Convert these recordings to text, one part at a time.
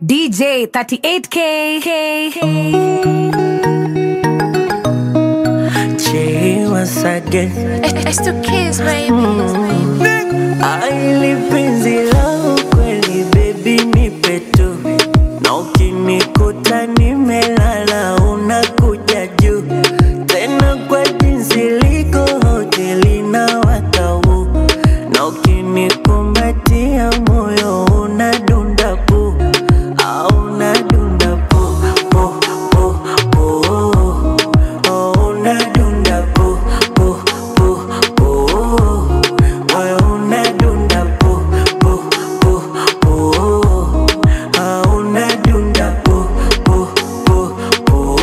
DJ 38K. Che once again It's two kids, baby. Aili penzi langu kweli baby nipe tu na ukinikuta nimelala unakuja juu tena kwa jinsi liko hoteli na watau na ukinikumbatia moyo unadunda pu au unadunda pu pu pu pu oh, unadunda pu pu pu pu moyo unadunda pu pu pu pu ah, unadunda pu pu pu pu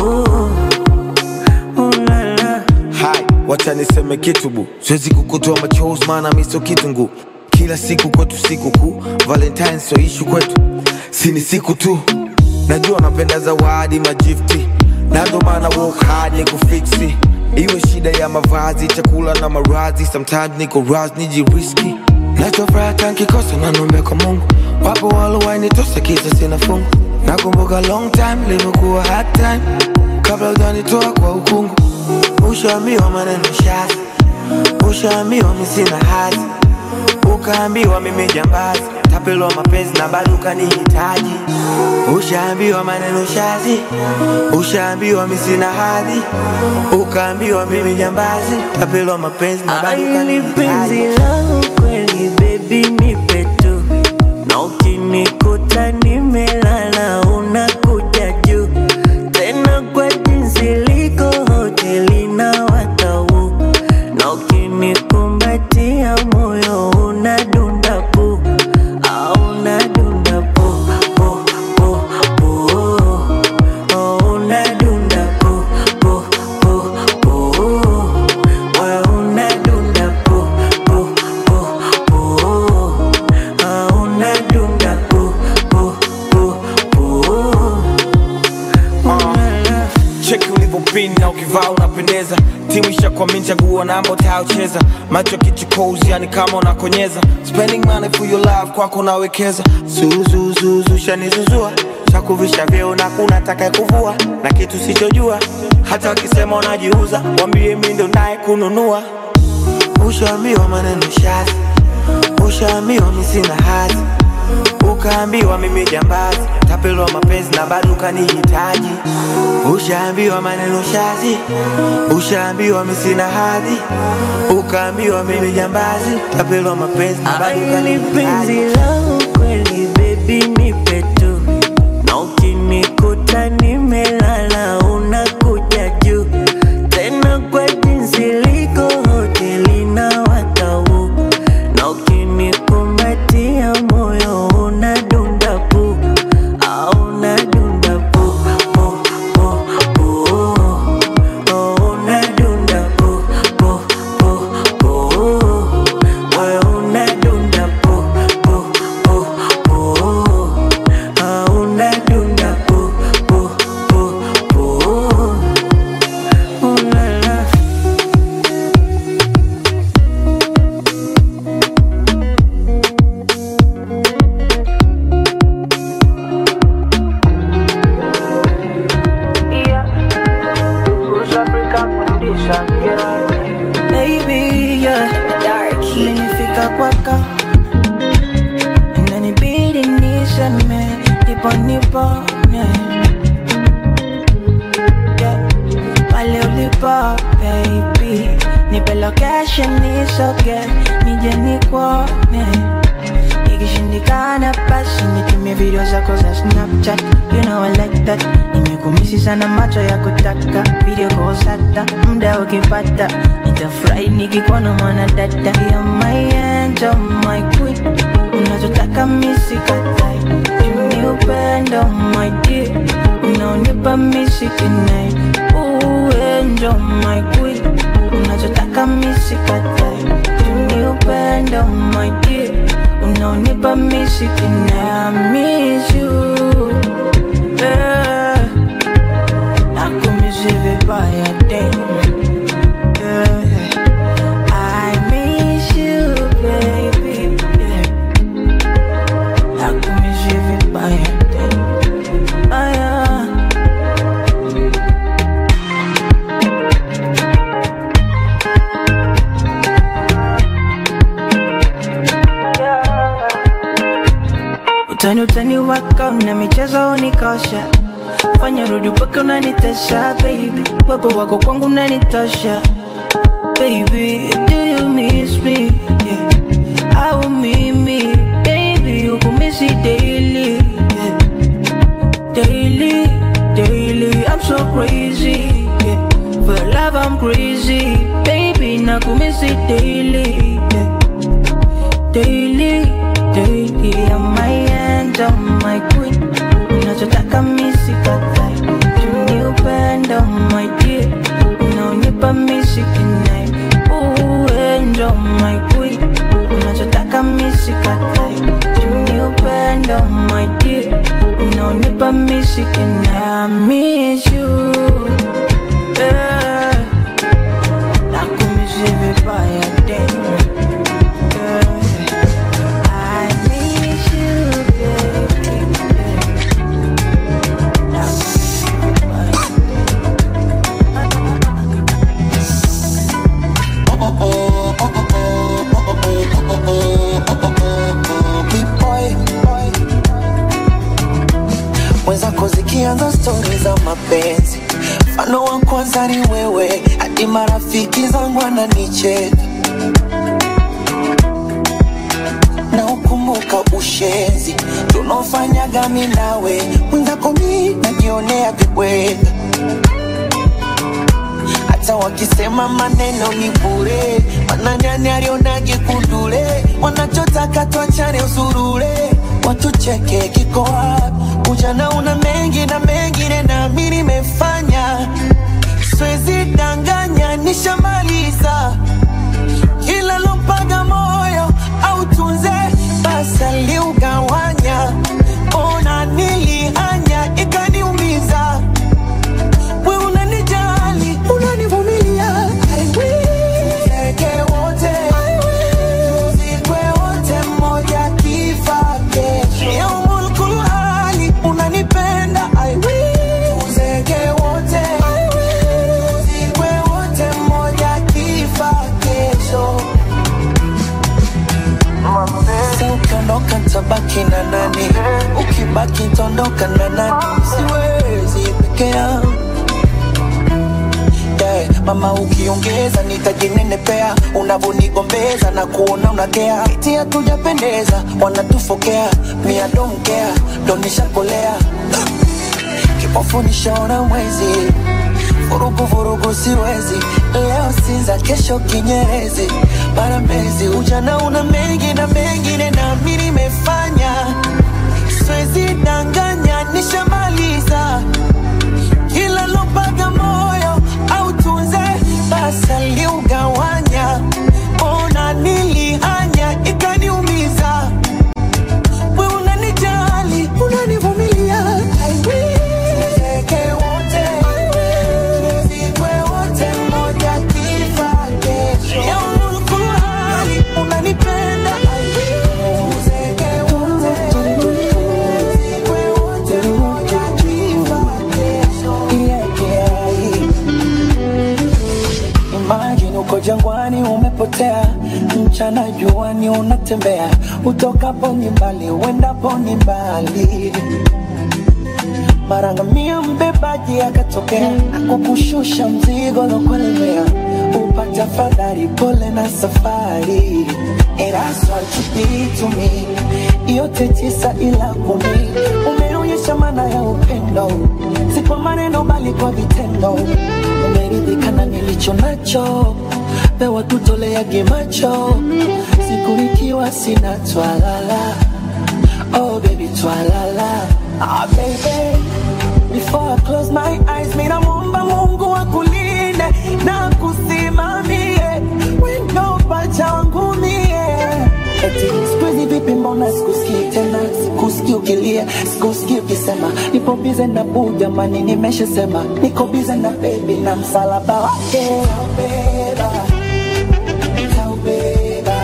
ulala Hai, wacha niseme kitu bu, siwezi kukutoa machozi maana mi sio kitungu. Kila siku kwetu siku kuu, Valentine sio ishu kwetu, si ni siku tu. Najua napenda zawadi magifti, na ndo maana work hard ni kufiksi. Iwe shida ya mavazi, chakula na maradhi, sometimes niko raz nijiriski. Nachofuraha tankikosa na nombe kwa Mungu, wapo walowainitosa kisa sina fungu. Nakumbuka long time limekuwa hard time, kabla ujanitoa kwa ukungu. Ushaambiwa maneno shazi, ushaambiwa mi sina hazi, ukaambiwa mimi jambazi, tapelwa mapenzi na bado ukanihitaji. Ushaambiwa maneno shazi, ushaambiwa mi sina hadhi, ukaambiwa mimi jambazi, tapelwa mapenzi na bado Aili penzi ukanihitaji. langu kweli baby nipe tu na ukinikuta nimelala unakuja juu tena kwa jinsi liko hoteli na watau na ukinikumbatia moyo unadunda pu au unadunda pu pu pu pu oh, unadunda pu pu pu pu moyo unadunda pu pu pu pu ah, unadunda pu pu pu pu ulala cheki ulivyopin na ukivaa unapendeza timu ishakwamini chaguo namba utayocheza macho kichukozi yani kama unakonyeza spending money for your love kwako nawekeza zuzuzuzu shanizuzua chakuvisha vyeo na kuna taka kuvua na kitu sichojua hata wakisema unajiuza wambie mi ndo naye kununua ushaambiwa maneno shazi ushaambiwa mi sina hazi ukaambiwa mimi jambazi tapelwa mapenzi na bado ukanihitaji ushaambiwa maneno shazi ushaambiwa mi sina hadhi ukaambiwa mimi jambazi tapelwa mapenzi na bado Aili penzi ukanihitaji langu kweli baby nipe tu na ukinikuta nimelala unakuja juu tena kwa jinsi liko hoteli na watau na ukinikumbatia moyo unadunda pu au unadunda pu pu pu pu oh, unadunda pu pu pu pu moyo unadunda pu pu pu pu ah, unadunda pu pu pu pu ulala Baby, yeah. Umenifika kwako inanibidi niseme ndipo nipone yeah. pale ulipo baby nipe location nisoge nije nikuone ikishindikana basi nitumie video zako za snapchat you know I like that nimekumisi sana macho ya kutaka video calls hata muda ukipata nitafurahi nikikuona mwana dada ya my angel my queen unachotaka misikatai ni upendo my dear unaonipa misikinai uenjo my queen unachotaka misikatai ni upendo my dear unaonipa misikinai I miss you yeah. nakumisi vibaya damn yeah. I miss you, baby. Yeah. Nakumisi vibaya damn ni wako na michezo unikosha fanya rudi mpaka unanitesha baby wepo wako kwangu unanitosha baby do you miss me yeah. au mimi baby ukumisi daily yeah. daily daily i'm so crazy yeah. for love i'm crazy baby nakumisi daily yeah. daily daily I'm my angel my queen unachotaka misikatai tuni upendo my dear unaonipa misikinai uendo my queen unachotaka misikatai tuni upendo my dear unaonipa misikinai I miss you yeah. nakumisi vibaya tena yeah. I miss you, baby. mwenzako zikianza stori za mapenzi mfano wa kwanza ni wewe hadi marafiki zangu wananicheka na ukumbuka ushenzi tunaofanyaga mi nawe mwenzako mi najionea vibweka hata wakisema maneno ni bure mananyani alionage kundule wanachotaka tuachane usurule watucheke kiko wapi ujana una mengi na mengine nami nimefanya swezi danganya nishamaliza kila lompaga moyo au tunze basa liugawanya ona nilihanya ikaniumiza we unanijali unanivumilia I will. Tuzeke wote tuzikwe wote mmoja kifa kesho yaumul kulhali unanipenda I will. Tuzeke wote tuzikwe wote mmoja kifa kesho Sasa ukiondoka tabaki na nani? Ukibaki tondoka na nani? Siwezi peke yangu yeah. Mama ukiongeza nitajinenepea, unavonigombeza na kuona unakea, eti hatujapendeza, wanatufokea, mia domkea, donishakolea kipofu nishaona mwezi vurugu vurugu siwezi leo sinza kesho kinyerezi bara mezi ujana una mengi na mengine nami nimefanya siwezi danganya nishamaliza kila lopaga moyo au tunze basa liugawanya ona nilihanya ikaniumiza we unanijali unanivumilia I will. Tuzeke wote tuzikwe wote mmoja kifa kesho yaumul kulhali unanipenda I will. Tuzeke wote tuzikwe wote mmoja kifa kesho yeah, yeah. Imagine uko jangwani umepotea, mchana juani unatembea, utokapo ni mbali, uendapo ni mbali. Marangamia mbebaji akatokea, akukushusha mzigo lokulemea, upata fadhari, pole na safari. And that's what you did to me, yote tisa ila kumi, umeonyesha maana ya upendo, si kwa maneno bali kwa vitendo. Umeridhika na nilicho nacho, pewa tutoleage macho, siku nikiwa sina twalala. Oh baby twalala, ah baby Before I close my eyes, mina muomba Mungu akulinde na kusimamie wendo pacha wangu mie. Eti siku hizi vipi, mbona sikusikii tena, sikusikii ukilia, sikusikii ukisema nipo bize na buu, jamani, nimeshasema niko bize na baby na msalaba wake taubeba, taubeba,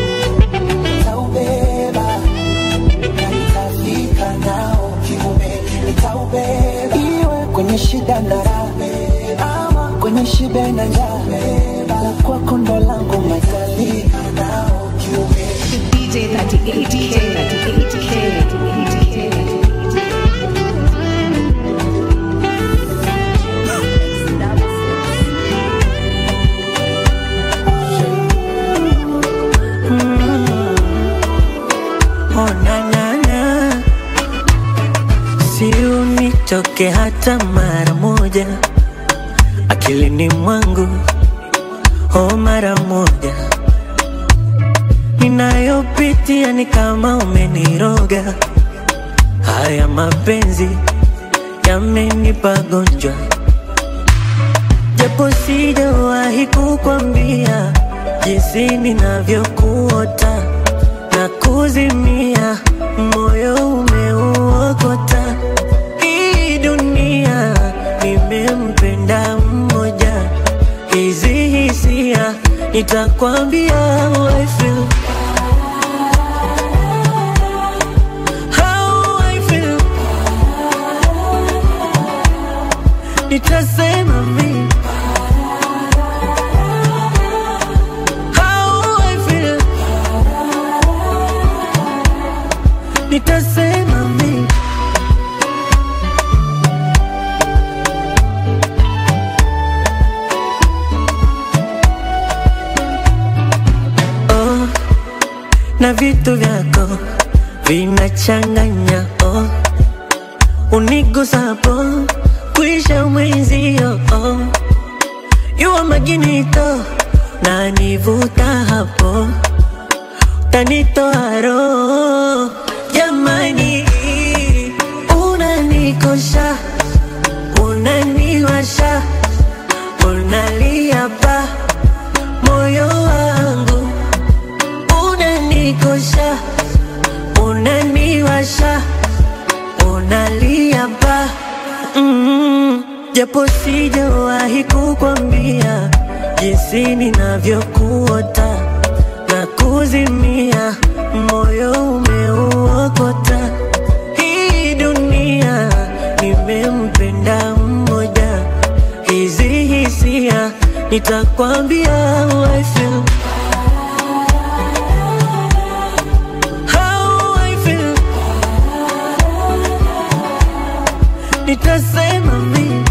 taubeba na nitafika nao kiume, nitaubeba iwe kwenye shida na raha ama kwenye shibe na njaa, la kwako ndo langu matalika nao kiume DJ 38, DJ 38K, 38K. usiunitoke hata mara moja akilini mwangu, oh mara moja. Ninayopitia ni kama umeniroga, haya mapenzi yamenipa gonjwa, japo sijawahi kukwambia jinsi ninavyokuota na kuzimia, moyo umeuokota. Hii dunia nimempenda mmoja, hizi hisia nitakwambia how I feel. How I feel. Nitasema mimi How I feel. Nitasema mimi oh, na vitu vyako vinachanganya oh, unigusapo kuisha mwenzio oh, yuwa maginito na nivuta hapo tanitoa roho jamani, unanikosha unaniwasha unalia pa moyo wangu unanikosha unaniwasha unalia pa mm, japo sijawahi kukwambia jinsi ninavyokuota na kuzimia, moyo umeuokota. Hii dunia nimempenda mmoja, hizi hisia nitakwambia how I feel. How I feel. Nitasema mimi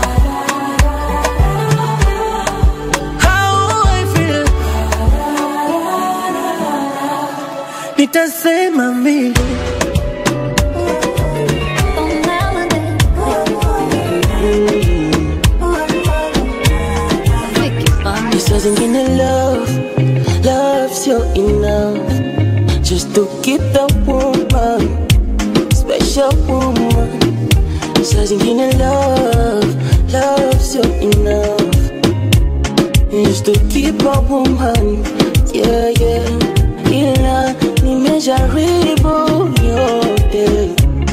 how I feel. Nitasema mimi Saa zingine love, love sio enough Just to keep the woman, special woman Saa zingine love, love sio enough Just to keep a woman, yeah yeah Ila nimejaribu yote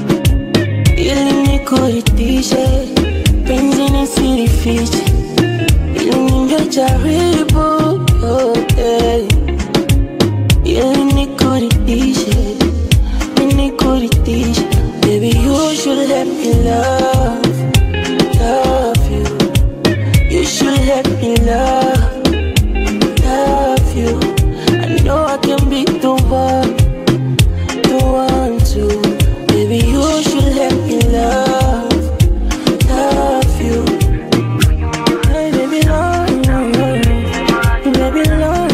Ili nikuridhishe, penzi nisilifiche ili ningejaribu yote ili nikuridhishe, nikuridhishe. Baby, you should let me love, love you. You should let me love, love you. I know I can be the one, the one to. Baby, you should let me love, love you. Hey, baby, love, baby, love,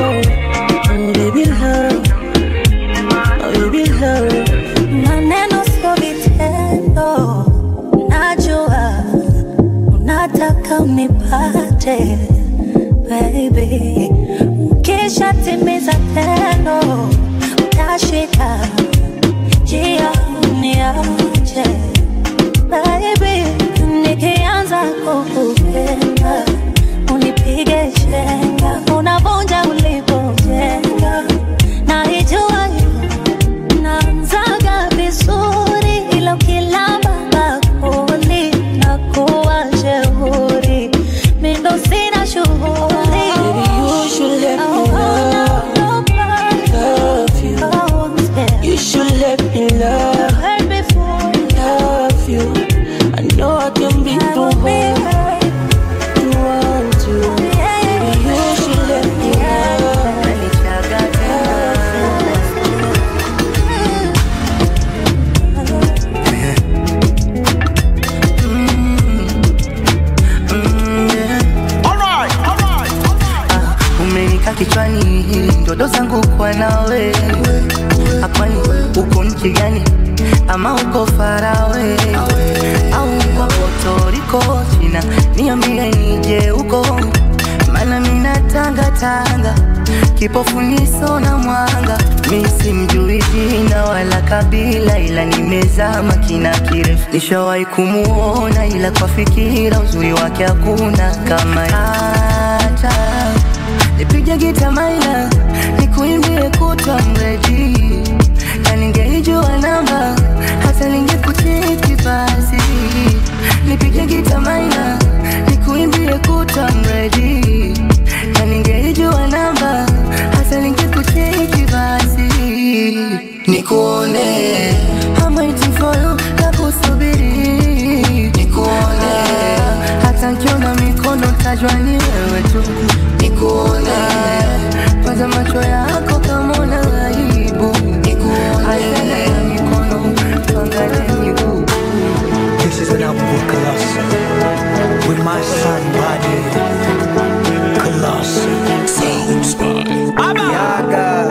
oh, baby, love, oh, baby, love. Maneno sio vitendo, najua unataka unipate baby, ukisha timiza tendo utashika njia uniache baby, nikianza kukupenda unipige chenga, unavunja ulipojenga, naijua hiyo naanzaga vizuri ila ukilamba bakuli na kuwa jeuri mindo sina shughuli Baby, you should let me love, love you. You should let me love, uko farawe au kwa potoriko china niambie nije huko mana mina tanga tanga kipofu niso na mwanga mi simjui jina wala kabila ila nimezama kina kirefu nishawahi kumuona ila kwa fikira uzuri wake hakuna kama hata nipige gita maina nikuimbie kutwa mreji na ningeijua namba hata ningekucheki basi nipige gita maina nikuimbie kutwa mreji na ningeijua namba hata ningekucheki basi nikuone I'm waiting for you na kusubiri nikuone hata nkiona mikono tajwa ni wewe tu nikuone kwanza macho yako kama una aibu nikuone mikono tuangalie miguu This is an album with Colossus. With my son, Body. Colossus. Sounds Yaga.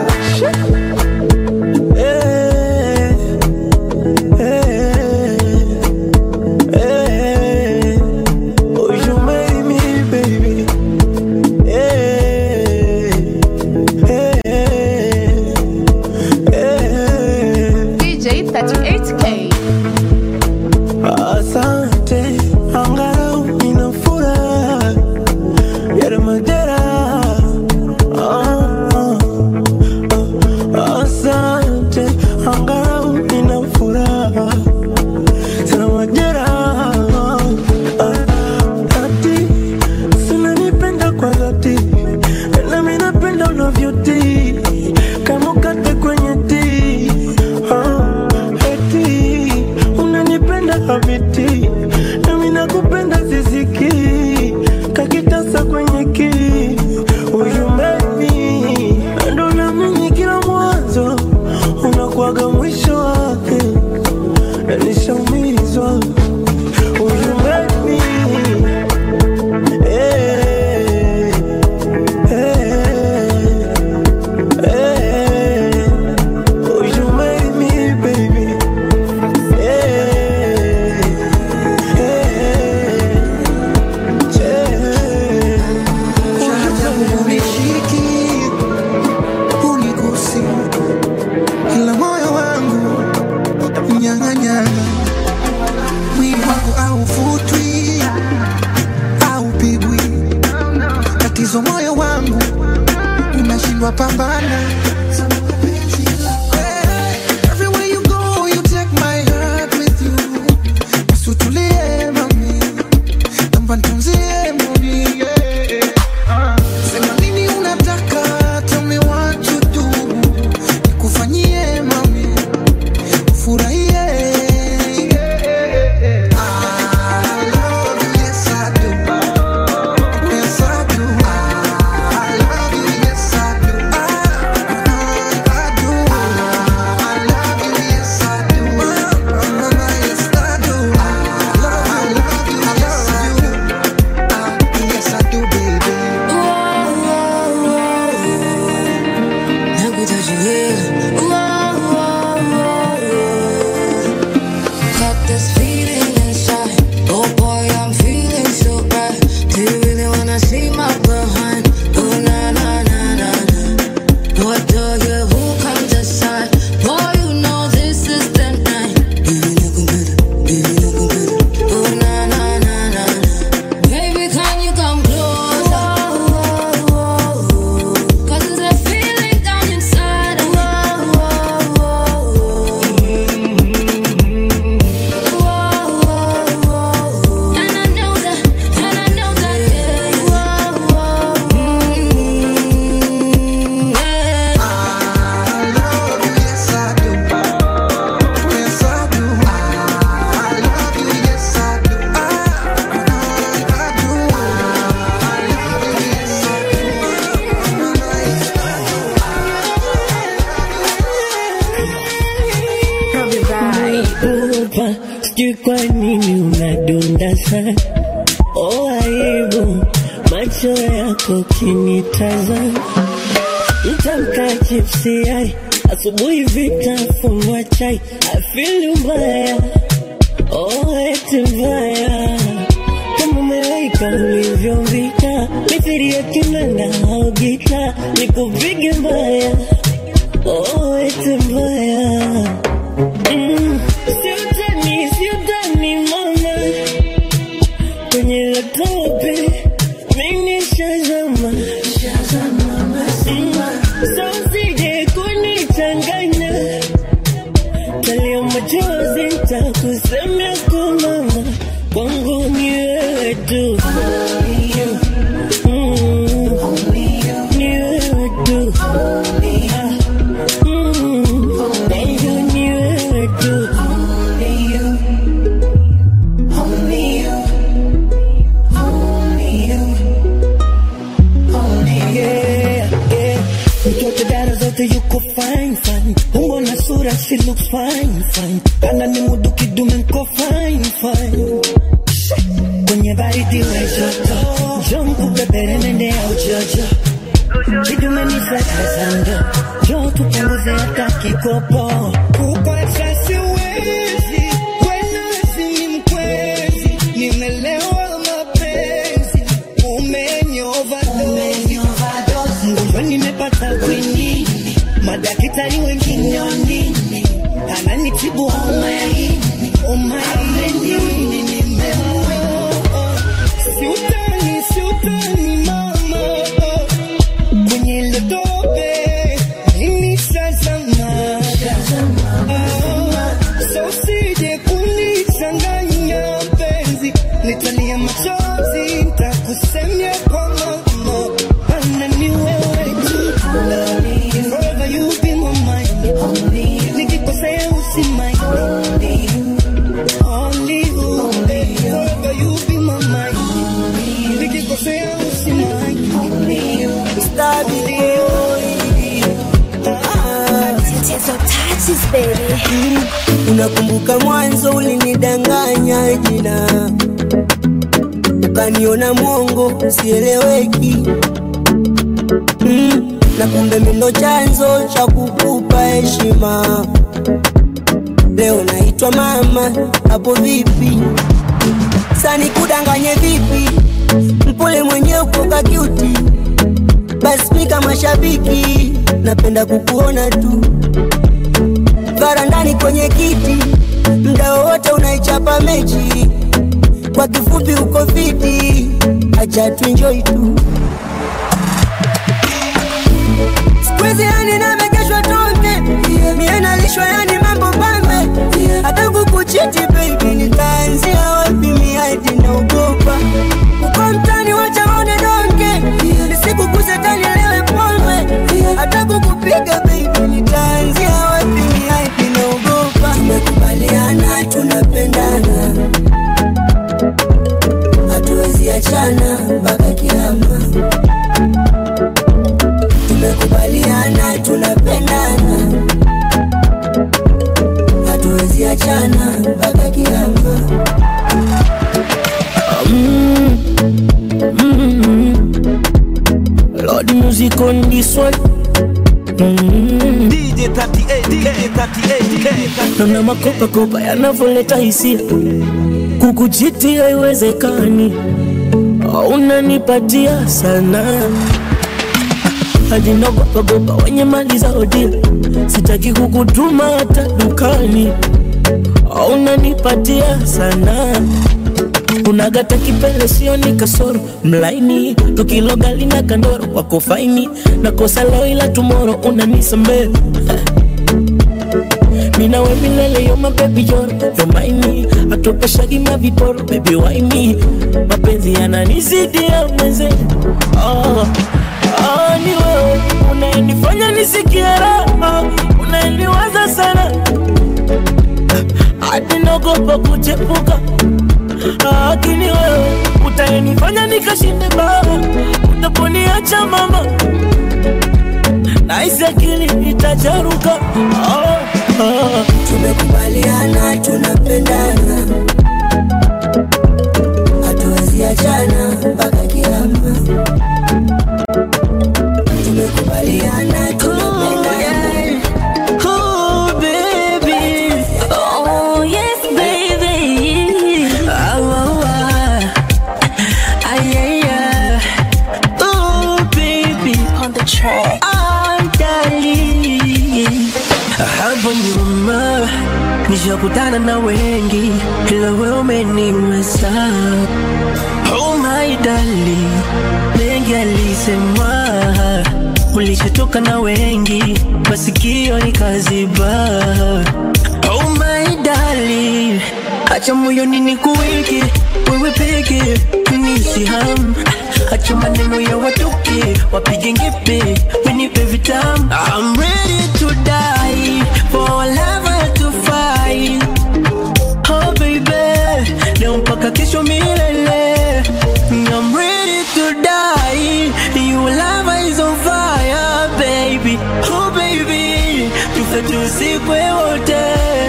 Oh, you made me, baby. Hey, hey, hey. DJ 38K. Asante, angalau nina furaha ya madera. Ah, ah, ah. Asante, angalau nina furaha sana majeraha. Ah, ati sina nipenda kwa dhati, nami napenda unavyotii kama ukate kwenye tii. Ah, eti unanipenda habiti, nami nakupenda ziziki kakitasa kwenye ki uyumeni ndo namini kila mwanzo unakuwaga mwisho wake na nishaumizwa uyumeni eh, eh, eh. Oh, you made me, baby. Hey, hey, hey. Unishiki, unigusi, ila moyo wangu nyang'anyana, mwili wangu hauvutwi, haupigwi. Tatizo moyo wangu unashindwa pambana. Everywhere you go, you take my heart with you. Basi utulie mami, naomba nitunzie moni, yeah. Sema nini unataka, tell me what you do. Nikufanyie mami, ufurahie. I love you, yes I do. Yes I do. I love you, yes I do. I, I do. I love you, yes I do. Yes I do. I love you, I love you. Ah, Yes I do, baby. See my behind, oh na na na na na. What do you? Who comes aside? Boy, you know this is the night. Baby, looking better, baby, looking better. Oh na na na na na. Baby, can you come closer? Cause there's a feeling down inside of me. And I know that, and I know that, yeah. Mm, yeah. I love you, yes I do. Yes I do. I love you, yes I do. I, I do. I love you, yes I do. Unaogopa, sijui kwa nini unadunda sana. Oh, aibu macho yako kinitazama, mtamka chipsi yai asubuhi vitafungwa chai afili mbaya oh, eti mbaya kama malaika ulivyovita mithiri ya kinanda au gita nikupige mbaya oh, eti mbaya mm. siutani siutani mama kwenye latope mimi shazama Sosije kunichanganya talia machozi takusemea kwa mama kwangu ni wewe tu Mm. Ni wewe tu Ah. Mm. Kwangu ni wewe tu Yeah, yeah. Mtoto dada zote yuko fine fine, umbo na sura she looks fine fine, kana ni mudu kidume nko fine fine. Kwenye baridi we joto, njoo nikubebere nende au jojo, kidume ni sakazando, njoo tupunguze hata kikopo. Kukuacha siwezi, wena si mkwezi, nimelewa mapenzi, umenyova mgonjwa nimepata kwinini, madaktari wengine wanini, ananitibu homa ya ini, homa ya ini nimeoa. Siutani, siutani mama, kwenye ile tope mimi shazama. Ah, so usije kunichanganya mpenzi, nitalia machozi, nitakusemea kwa mama, ana ni wewe tu. Forever you be my mind. Nikikosea usimind. Only you, forever you be my mind. Nikikosea usimind. Unakumbuka mwanzo ulinidanganya jina, ukaniona mwongo sieleweki, mm. na kumbe mindo chanzo cha kukupa heshima. Leo naitwa mama, hapo vipi? Sani kudanganye vipi? Mpole mwenye uko kakiuti, basi mi kama shabiki napenda kukuona tu varandani kwenye kiti, mda wowote unaichapa mechi. Kwa kifupi uko fiti, acha tuenjoy tu. Squeeze yani namegeshwa tonge, mie nalishwa yani mambo pambe, hata kukuchiti baby, nitaanzia wapi? Mie hadi naogopa uko mtani, wacha waone donge, nisikuguse tani lewe pombe, hata kukupiga baby, nitaanzia wapi? Mie hadi naogopa. Tumekubaliana tunapendana, hatuwezi achana mpaka kiama. Tumekubaliana tunapendana, hatuwezi achana mpaka kiama. Lord music on this one DJ 38K, 38K. Naona makopakopa yanavyoleta hisia, kukuchiti haiwezekani, unanipatia sana hadi nagopagopa wenye mali za hodila, sitaki kukutuma hata dukani, unanipatia sana unagata kipele sio ni kasoro mlaini tukilogali na kandoro wako faini na kosa leo ila tumoro unanisamee mina we milele yo mabebi yoro yo maini atopeshagi maviporo bebi waini mapenzi yananizidi ya mweze oh. Oh, ni wewe unayenifanya nisikie raha unayeniwaza sana hadi naogopa kuchepuka lakini wewe utayenifanya nikashinde baa, utaponiacha mama, nahisi akili itacharuka. Oh, oh. Tumekubaliana tunapendana, hatuwezi achana mpaka kiama. Tumekubaliana tunapendana, Nishakutana na wengi ila wewe umeniweza. Oh my darling, mengi alisemwa, ulishatoka na wengi, masikio nikaziba. Oh my darling, acha moyoni nikuweke wewe peke, niishi ham acha maneno ya watoke wapige ngepe, wenipe vitamu. I'm ready to die for our love to fight. Oh baby, leo mpaka kesho milele. I'm ready to die. Your love is on fire, baby. Oh baby, tufe tusikwe wote.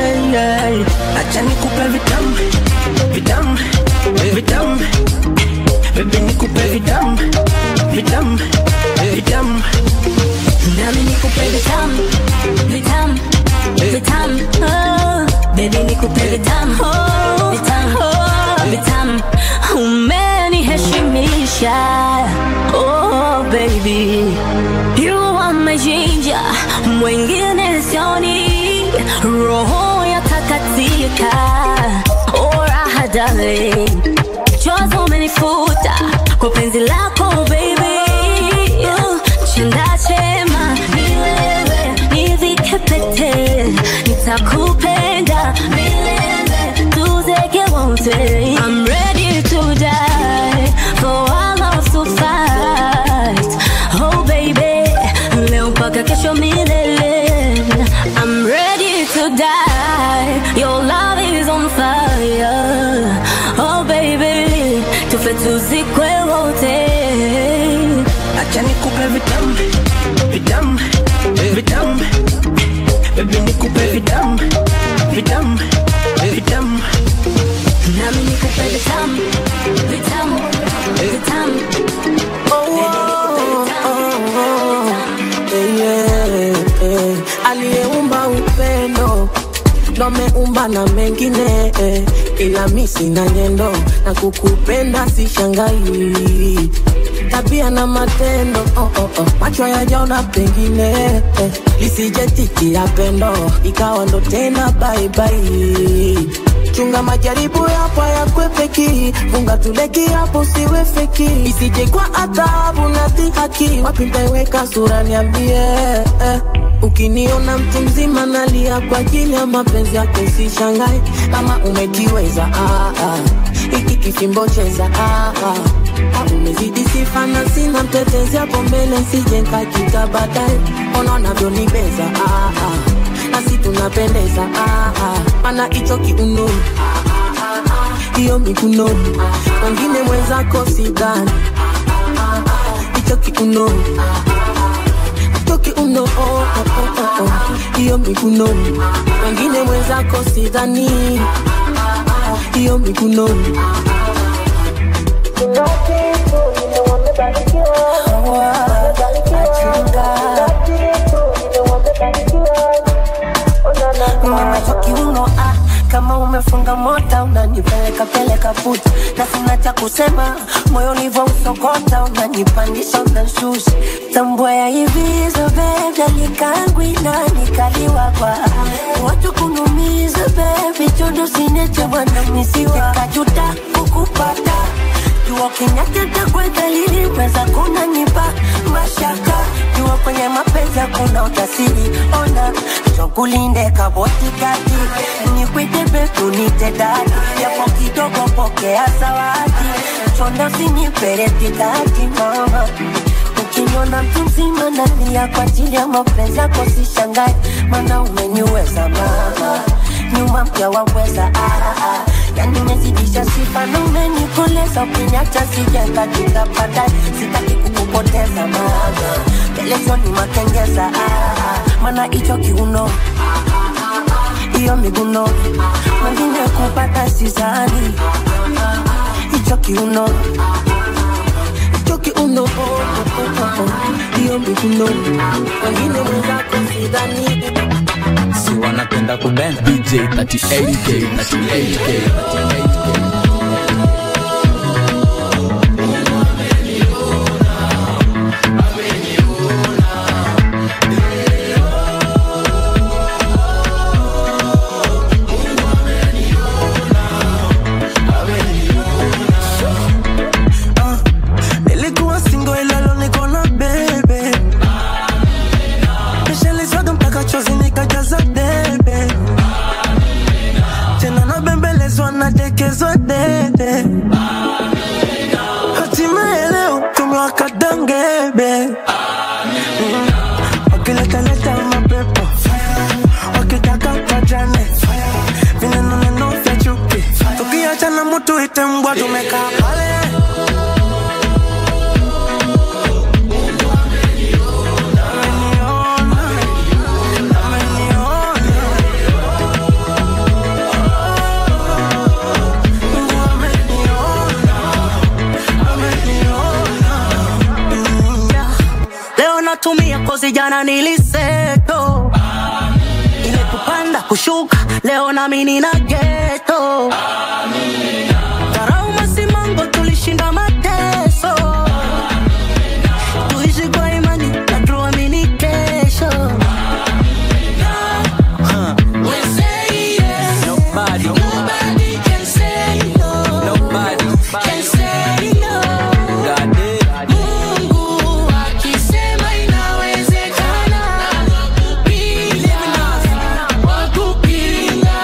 Acha nikupe vitamu, vitamu, vitamu. Baby nikupe vitamu, vitamu, vitamu. Nami nikupe vitamu, vitamu, vitamu. Oh, baby nikupe vitamu, vitamu, vitamu. Umeniheshimisha. Oh, baby. You are my ginger. Mwingine sioni. Roho yatakatika. Oh, raha darling. Chozi umenifuta kwa penzi lako baby. Uh, Chanda chema milele nivike pete, nitakupenda milele tuzeke wote. I'm ready to die for our love to fight. Oh baby, leo mpaka kesho milele. I'm ready to die. Your love is on fire. Oh baby, tufe tuzikwe wote. Acha nikupe vitamu, vitamu, vitamu. Baby nikupe vitamu, vitamu, vitamu. Nami nikupe vitamu, vitamu, vitamu. Yeah, yeah. aliyeumba upendo ndo ameumba na mengine eh, ila mi sina nyendo na kukupenda si shangai tabia na matendo oh, oh, oh. macho yajaona pengine eh, lisijetikia pendo ikawa ndo tena baibai chunga majaribu yapo yakwepeki funga tuleki hapo siwe feki isije kwa adhabu na dhihaki wapi ntaiweka sura niambie eh. ukiniona mtu mzima nalia kwa ajili ya mapenzi yako sishangai kama umekiweza ah, ah. iki kifimbo cheza ah, ah. Ah, umezidi sifa na sina mtetezi hapo mbele sije nkakita baadaye ona unavyonibeza ah, ah. nasi tunapendeza ah, ah. mana hicho kiuno hiyo mikunoni wengine mwenzako sidhani hicho kiuno hicho kiuno oh, oh, oh, oh, oh. hiyo mikunoni wengine mwenzako sidhani hiyo mikunoni Umecho kiuno ah, kama umefunga mota unanipeleka peleka puta, na sina cha kusema, moyo ulivyo usokota, unanipandisha unanshusha, tambua ya hivi zo baby, alikangwi na nikaliwa kwa watu kunumiza baby, chondo sinete bwana misiwa kajuta kukupata jua kinyateta kwa dalili weza kunanipa mashaka jua kwenye mapenzi hakuna utasiri ona chokulinde kabotikati nikwite betu nite dadi yapo kidogo pokea zawadi chonda siniperetikati mama ukiniona mtu mzima nalia kwa ajili ya mapenzi yako sishangai mana umeniweza mama nyuma mpya waweza ah, ah. yani umezidisha sifa na umenikoleza ukiniacha sijakajika baadaye sitaki kukupoteza mama pelezoni makengeza ah, ah. mana hicho kiuno hiyo miguno wengine kupata sizani hicho kiuno hicho kiuno oh, oh, oh, oh. hiyo miguno wengine mwenzako sidhani si wanapenda kubenda DJ 38K 38K 38K tumewekezwa dede hatimaye leo tumewaka dangebe Mm. wakiletaleta mapepo wakitaka pajane vinenoneno vya chuki tukiachana mutu ite mbwa tumekaa pale leo natumia kozi jana niliseto ile kupanda kushuka leo nami nina geto Dharau masimango tulishinda mateso tuishi kwa imani na tuamini kesho We say yes. Nobody can say no. Can say no. Mungu akisema inawezekana. Bila wa kupinga.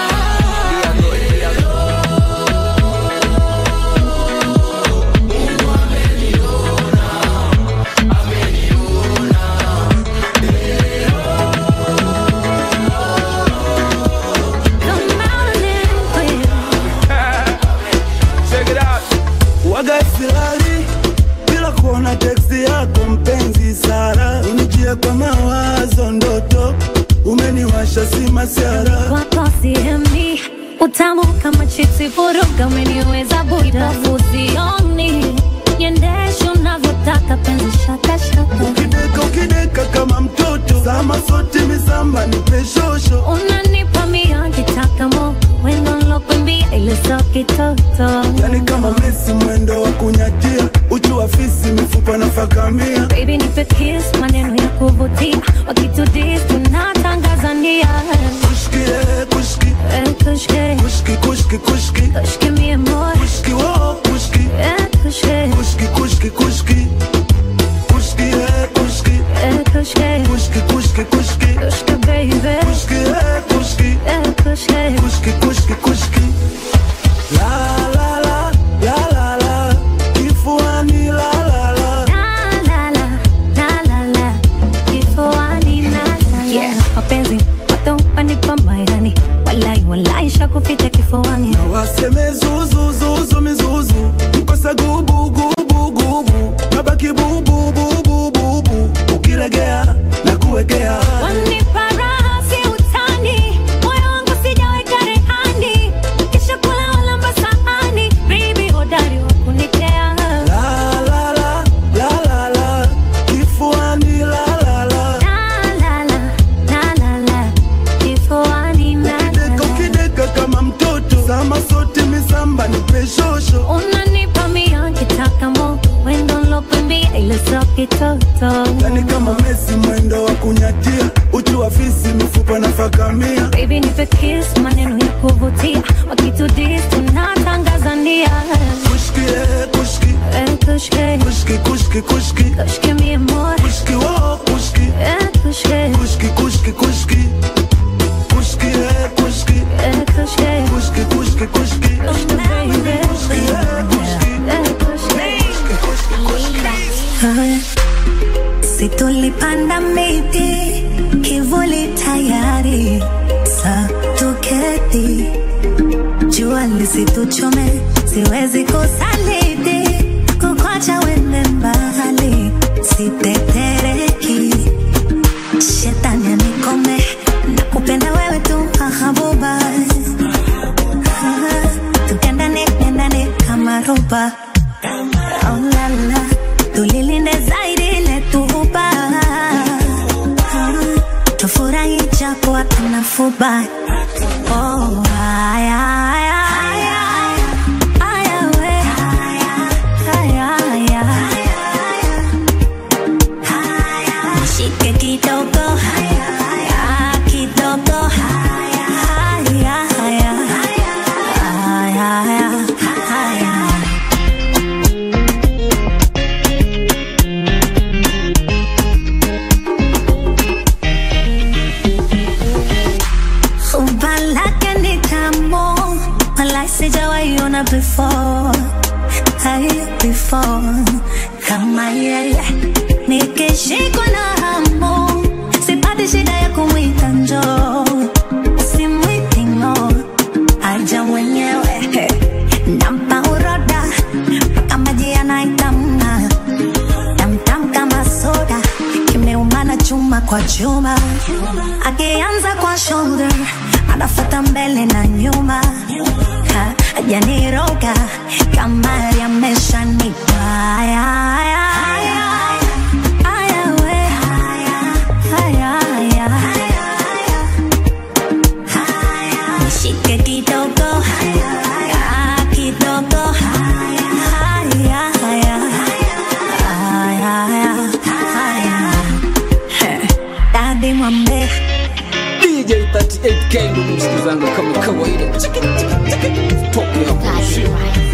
Check it out. Waga silali bila kuona teksti yako mpenzi Sara, unijie kwa mawazo ndoto, umeniwasha si masiara wako sihemi utamu kama chipsi vuruga umeniweza buda fusioni niendeshe unavyotaka penzi shakashaka ukideka ukideka kama mtoto, sama sote misamba nipe shosho, unanipa mia kitaka mo wendo nlokwembia ile so kitoto yani kama Messi mwendo wa kunyatia, uchu wa fisi mifupa na fakamia Baby nipe kiss maneno ya kuvutia wakitudis tunatangaza nia kushki eh, kushki Eh, kushke kushki kushki kushki kushke mi amor kushki wo kushki Eh, kushke kushki kushki kushki kushki eh, kushki Eh, kushke kushki kushki kushki kushke baby kushki eh, kushki Eh, kushke kushki kushki kushki la la la la la la kifuani la la la La, la, la, la, la. Kifuani na la, la. Mapenzi watu wanipa mayani walai walai shakupita kifuani waseme zuzu zuzu mizuzu mkosa gubu gubu gubu nabaki bubu bubu bubu ukilegea na kuwekea Wanipa raha si utani, moyo wangu sijaweka rehani, kisha kula wala masahani, baby hodari wa kunitea. la la la la la la kifuani la la la La, la, la, la, la, la, kifuani na la, ukideka la. ukideka kama mtoto sama sote misamba nipe shosho Unanipa mia kitaka mo, wendo nlokwambia ile so kitoto. yani kama Messi mwendo wa kunyatia uchu wa fisi mifupa na fakamia Baby nipe kiss, maneno ya kuvutia, wakitudis tunatangaza nia. kushki eh, kushki Eh, kushke, kushki kushki kushki kushke mi amor. kushki wo kushki Eh, kushke, kushki kushki kushki kushki eh, kushki eh, kushke. kushki kushki kushki kushki eh, kushki Si tulipanda miti kivuli tayari, sa tuketi, jua lisituchome, siwezi kusaliti, kukwacha wende mbali, sitetereki, shetani anikome, nakupenda wewe tu hahabuba, tukendane kendane kama roba Oh la la, tulilinde zaidi letuhuba tufurahi japo hatuna fuba oh, haya, haya, haya, haya, we. Haya, haya. Nishike kidogo Ah, kidogo Haya, haya. Haya, haya. Umba lake ni tamu sijaona before hai before kama yeye nikishikwa na hamu sipati shida ya kumwita njoo simwiti ng'o aja mwenyewe nampa uroda mpaka maji yanaitamna tamtam kama soda kimeumana chuma kwa chuma akianza kwa shoulder anafata mbele na nyuma Ha, ajaniroga kama yameshanipa Aya, aya, aya. Aya, we. Aya, aya. Nishike kidogo Ah, kidogo Aya, aya. Aya, aya. Aya. He, Dadi mwambie DJ 38K ndugu msikizangu kama kawaida Chiki, chiki, chiki. Toke hapo shit.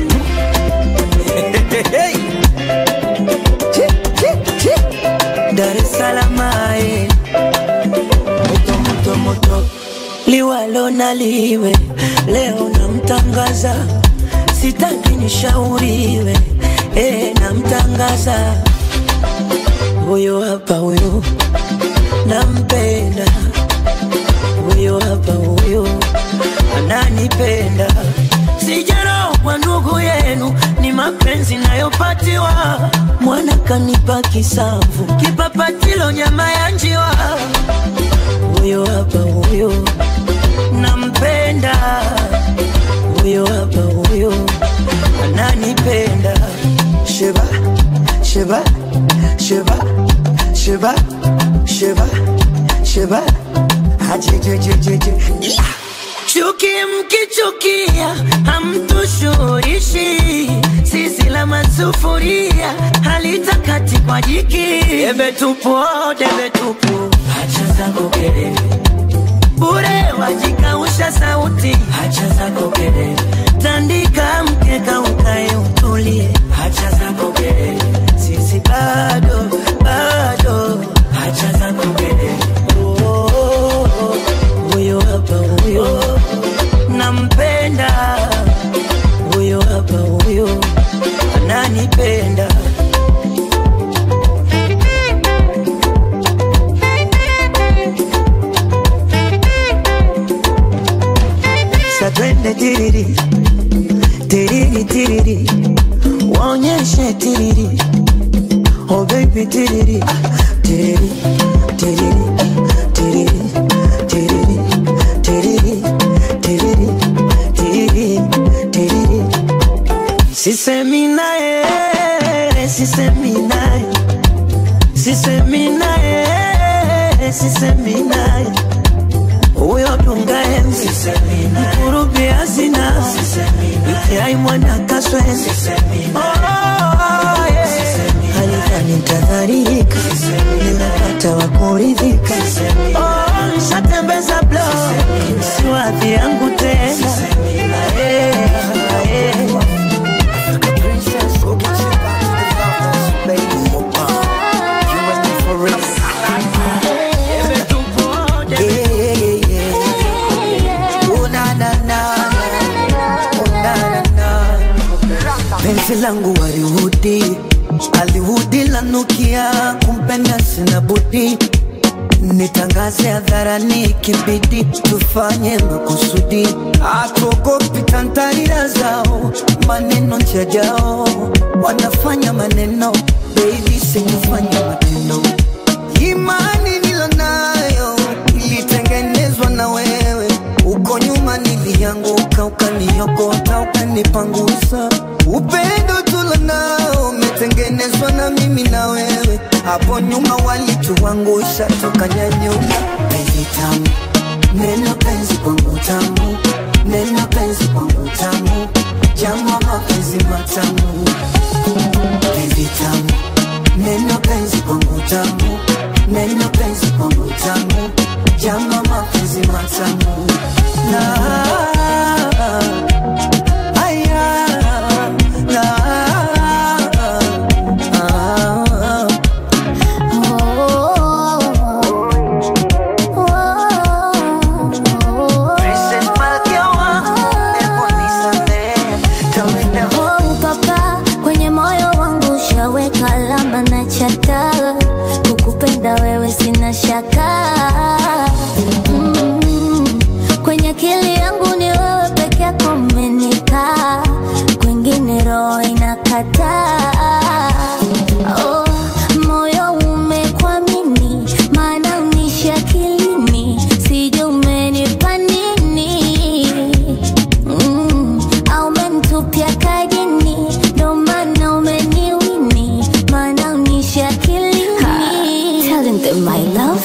Hey. Chi, chi, chi. Dar es Salaam ae. moto moto moto liwalo na liwe leo namtangaza sitaki nishauriwe e, namtangaza huyo hapa huyo nampenda huyo hapa huyo ananipenda sijaro kwa ndugu yenu ni mapenzi nayopatiwa mwana kanipa kisamvu kipapatilo nyama ya njiwa huyo hapa huyo nampenda huyo hapa huyo ananipenda sheba sheba sheba sheba sheba sheba hajejejejeje chuki mkichukia hamtushurishi sisi la masufuria halitakati kwa jiki debe tupu debe tupu hacha zako kelele bure wajikausha sauti hacha zako kelele tandika mkeka ukae utulie hacha zako kelele sisi bado bado hacha zako kelele oh, oh, oh. huyo hapa huyo nampenda huyo hapa huyo ananipenda satwende tiriri tiriri tiriri waonyeshe tiriri oh baby tiriri tiriri tiriri tiriri tiriri tiriri tiriri tiriri tiriri sisemi naye sisemi naye sisemi naye sisemi naye huyo tungaenzi mkurubi hazina itiai mwana kaswezi halifani ntadharika nimepata wakuridhika Oh, nshatembeza blo siwadhi yangu tena Eh, eh. Yeah, yeah, yeah, yeah. Oh, na, na, na, na. Oh, na, na, na. penzi langu walihudi alihudi lanukia kumpenda sina budi nitangaze hadharani kibidi tufanye makusudi atuogopi tantarira zao maneno njajao wanafanya maneno beili sikufanya matendo imani nilonayo ilitengenezwa na wewe uko nyuma nilianguka ukaniokota ukanipangusa upendo tulonao umetengenezwa na mimi na wewe hapo nyuma walituangusha tukanyanyuka penzi tamu neno penzi kwangu tamu neno penzi kwangu tamu jambo mapenzi matamu penzi tamu neno penzi kwangu tamu neno penzi kwangu tamu jambo mapenzi matamu na aya na ah, Princess Malkia wa, hebu nisamehe. chata kukupenda wewe sina shaka mm, kwenye akili yangu ni wewe peke yako umenikaa kwengine roho inakataa oh, moyo umekwamini maana unishi akilini sijui umenipa nini mm, au umenitupia kajini ndo maana umeniwini maana unishi akilini Telling them my love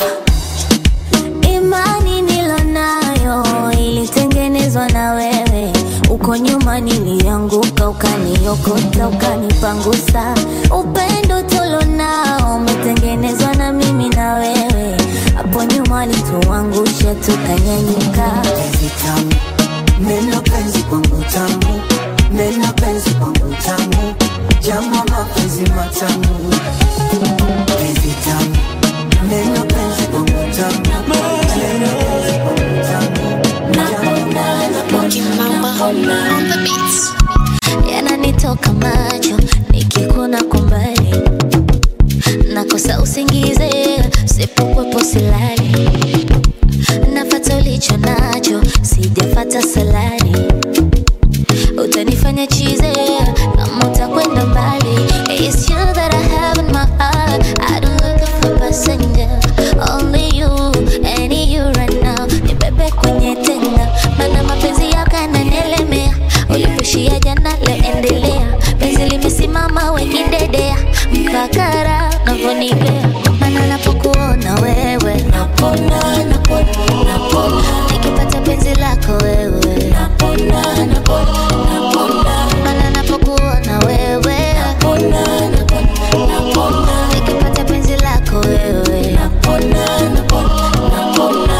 imani nilonayo ilitengenezwa na wewe uko nyuma nilianguka ukaniokota ukanipangusa upendo tulonao umetengenezwa na mimi na wewe hapo nyuma lituangusha tukanyanyuka tamu neno penzi kwangu tamu neno penzi kwangu tamu jambo mapenzi matamu penzi tamu neno penzi kwangu tamu neno penzi kwangu tamu yananitoka macho nikikuna kumbali nakosa usingize sipokwepo silali nafata ulicho nacho sijafata salari utanifanya chize kama utakwenda mbali It's you that I have in my heart I don't look for passenger Only you, any you right now Nibebe kwenye tenga Mana mapenzi yako yananielemea Ulipoishia jana leo endelea Penzi limesimama wekidedea Mpakara unavyonipea Mana napokuona wewe Napona, napona, napona Nikipata penzi lako wewe Napona, napona, napona Mana napokuona wewe Napona, napona, napona Nikipata penzi lako wewe Napona, napona, napona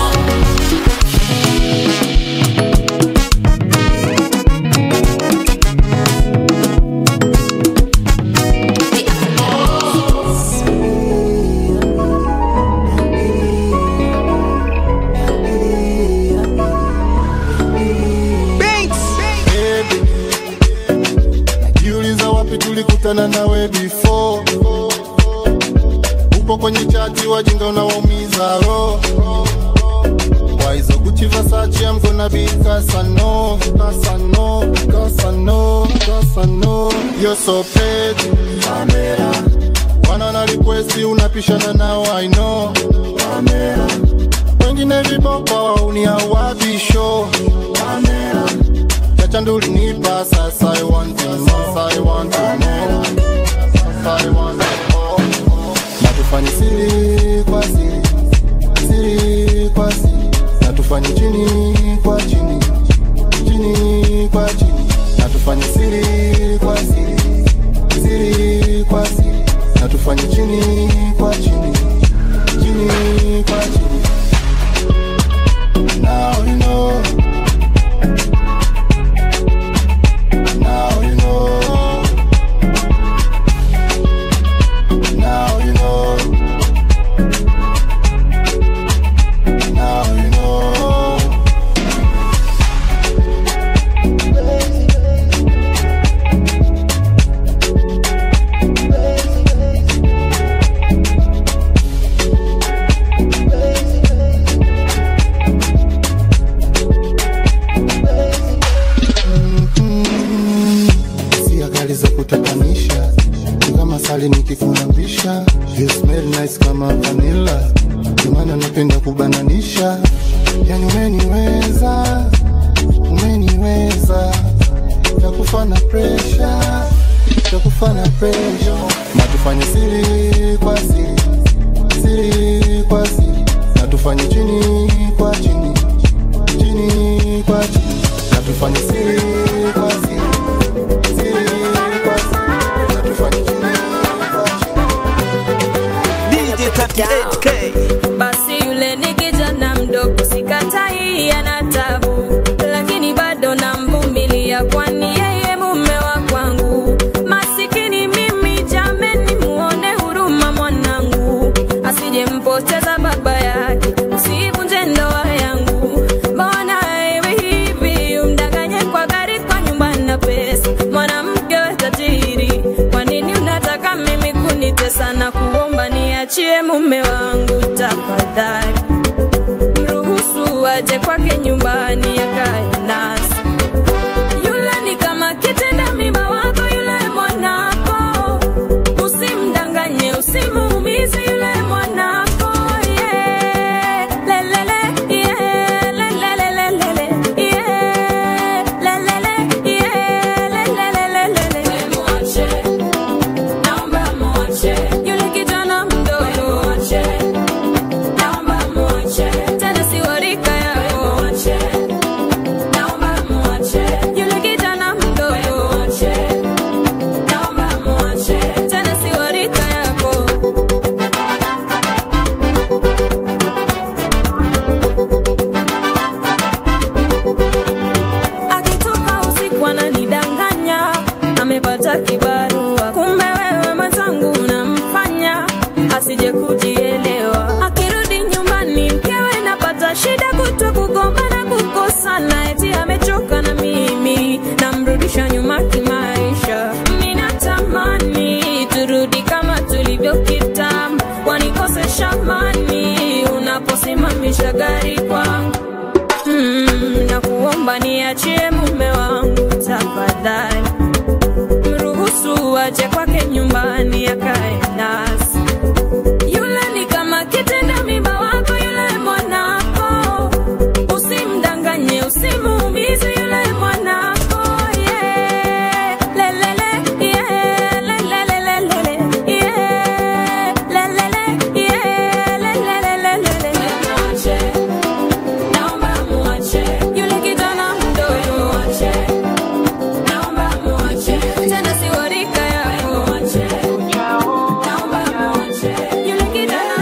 Baby, najiuliza wapi tulikutana nawe before. Upo kwenye chati wajinga unawaumiza roho. Waizo kuchiva sachi I'm gonna be cause I know, cause I know, cause I know, cause I know You're so pretty, Pamela Wana na request unapishana nao I know, Pamela Wengine viboko uniawabisho, Pamela Chacha nduli nipa sasa I want you more, sasa I want you more Sasa I want you more Na tufanye siri kwa siri, siri kwa siri Na tufanye chini kwa chini, chini kwa chini Na tufanye siri kwa siri, siri kwa siri Na tufanye chini kwa chini, chini kwa chini Now you know Now you know. Now you know. Now you know. Hisia kali za kutatanisha Ni kama sali nikikunambisha You smell nice kama vanilla Ndio maana napenda kubananisha Yani umeniweza Umeniweza Takufa na pressure Takufa na pressure Na tufanye siri kwa siri Siri kwa siri Na tufanye chini kwa chini Chini kwa chini Na tufanye siri kwa siri basi yule ni kijana mdogo sikatai ana tabu lakini bado namvumilia kwani yeye mume wa kwangu masikini mimi jameni muone huruma mwanangu asijempoteza baba yake usivunje ndoa yangu mbona iwe hivi umdanganye kwa gari aje kwake nyumbani akae nasi. Yule ni kama kitenda mimba wako yule mwanako, usimdanganye, usimuumize yule mwanako. Yeah. Lelele, yeah. Lelelelelele, yeah. Lelele, yeah. Lelelelelele. Mwache, naomba mwache. Yule kijana mdogo. Mwache, naomba mwache. Tena si wa rika yako. Mwache, naomba mwache. Yule kijana mdogo. Mwache, naomba mwache. Tena si wa rika yako. akitoka usiku ananidanganya amepata kibarua kumbe wewe mwenzangu unamfanya asije kujielewa akirudi nyumbani mkewe napata shida kuto kugombana kukosana eti amechoka na mimi namrudisha nyuma kimaisha minatamani turudi kama tulivyo kitambo wanikosesha mani unaposimamisha gari kwangu mm, na kuomba niachie mume wangu tafadhali, mruhusu aje kwake nyumbani akae nasi. Yule ni kama kitenda mimba wako yule mwanako, usimdanganye, usimuumize yule mwanako. Yeah. Lelele, yeah. Lelelelelele, yeah. Lelele, yeah. Lelelelelele. Mwache. Naomba mwache yule kijana mdogo, mwache. Naomba mwache tena si wa rika yako, mwache. Naomba mwache yule kijana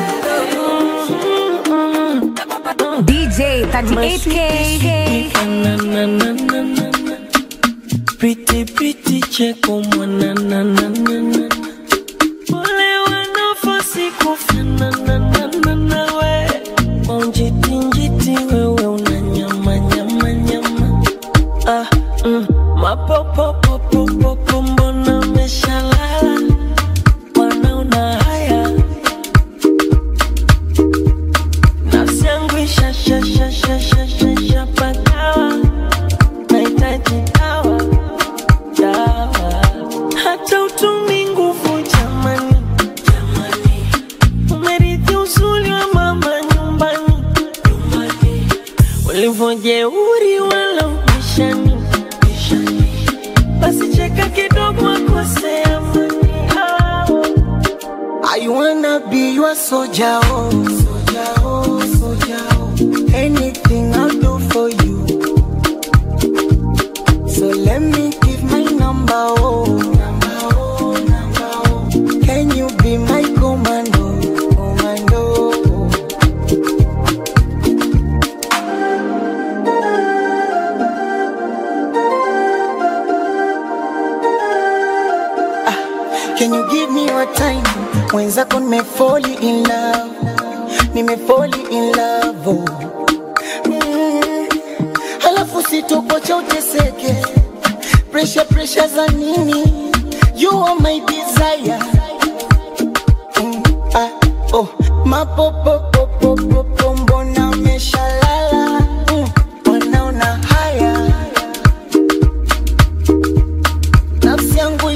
mdogo. DJ 38K. Pretty pretty cheko mwanananana Wale wanafosi kufananana nawe Kwa njiti njiti wewe unanyama nyama nyama Ah, mm, mapopopopopopo mbona umeshalala Wanaona haya Nafsi yangu ishashashashashashapagawa Nahitaji dawa dawa, hata utumi nguvu jamani, umerithi uzuri wa mama nyumbani, ulivyojeuri wala ubishani, basi cheka kidogo akosea amani. I wanna be your soldier, oh, soldier, oh, soldier, oh. Anything I'll do for you. So let me give my number, oh, number, oh, number, oh. Can you be my commando, commando? Ah, Can you give me your time? Mwenzako nimefall in love, nimefall in love, oh. Mm. Halafu sitokocha uteseke, pressure pressure za nini? You are my desire. Mm. Ah, oh. Mapopopopopopo mbona umeshalala? Mm. Wanaona haya nafsi yangu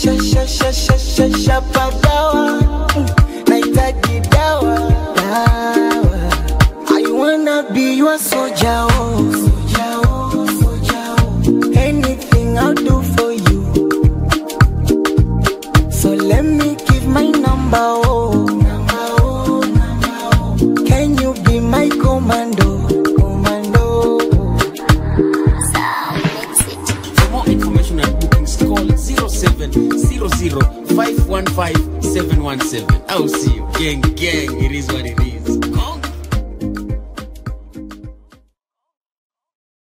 ishashashashashashapagawa nahitaji dawa dawa I wanna be your soldier, oh, soldier, oh, soldier, oh. Anything I'll do for you. So let me give my number, oh, number, oh, number, oh. Can you be my commando, commando? For more information and bookings, call 0700 515 717. I'll see you. Gang, gang, it is what it is.